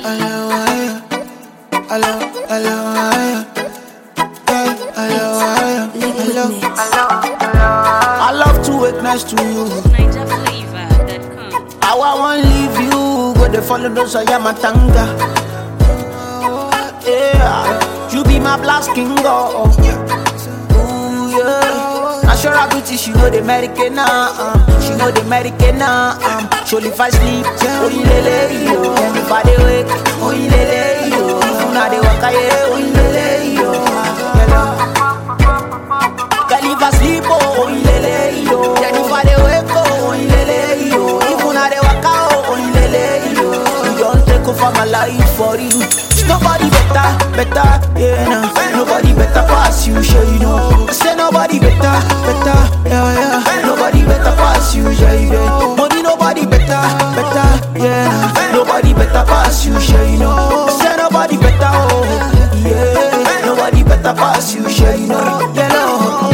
hello, hello, hello, hello, hello, hello, hello. I love to wake next to you. NigerFlavor.com. How I want leave you, go they follow those I am a tanga. Yeah, you be my blast king, oh. Ooh, yeah. Now sure I beauty, she know the American, uh, she know the American, um. Surely if I sleep, oh lele yo. If I dey wake, oh lele yo. If I dey walk, yeah, oh lele yo. Girl, if I sleep, oh lele yo. Then if I dey wake, oh lele yo. If I dey walk, oh lele yo. You don't take over my life for you. Nobody better, better, yeah, nah. Nobody better pass you, sure you know. I say nobody better, better, yeah, yeah. Nobody better pass you, yeah, yeah. Money, nobody better, better, yeah, nah. Nobody better pass you, sure you know. I say nobody better, oh, yeah. Nobody better pass you, sure you know. Yeah, no.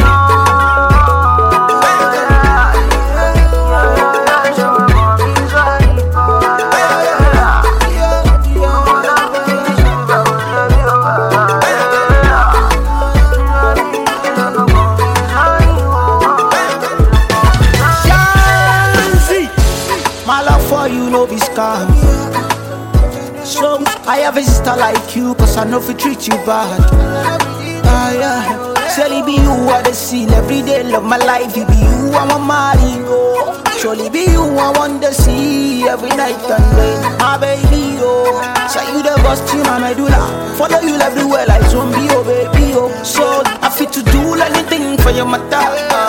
Shanzi. My love for you no be scam. So I have a sister like you, cause I know if treat you bad. Ah, yeah. Surely be you I the seal every day, love my life. You be you I want marry, oh. Surely be you I want to see every night and day, my baby, oh. Say you the best in my medulla. Follow you everywhere like zombie, oh baby, oh. So I fit to do anything for your matter.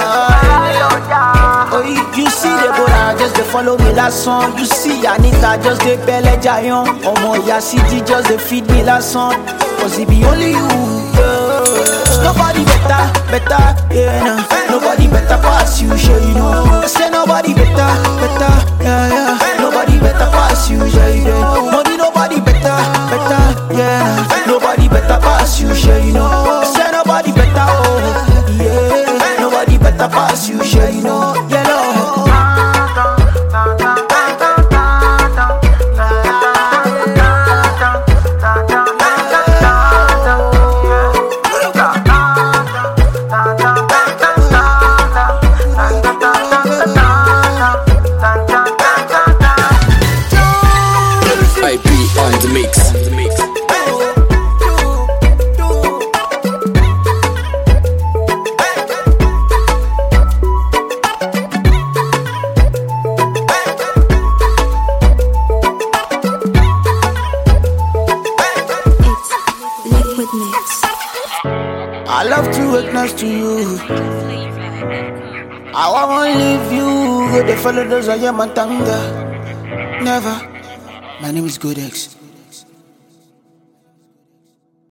Oh, you see the boy, just they follow me last song. You see Anita just they belle giant. Oh my yeah, city just they feed me last song. Cause it be only you. Yeah. Nobody better, better, yeah, nah. Nobody better pass you, sure you know. I say nobody better, better, yeah, yeah. Nobody better pass you, yeah, yeah. Money, nobody better, better, yeah, nah. Nobody better pass you, sure you know. I say nobody better, oh, yeah. Nobody better pass you, sure you know. Yeah, no. IP on the mix. It's Liquid Mix. I love to wake next to you. NigerFlavor.com. I wanna leave you. Go the follow those I am a tanga. Never. My name is Godex.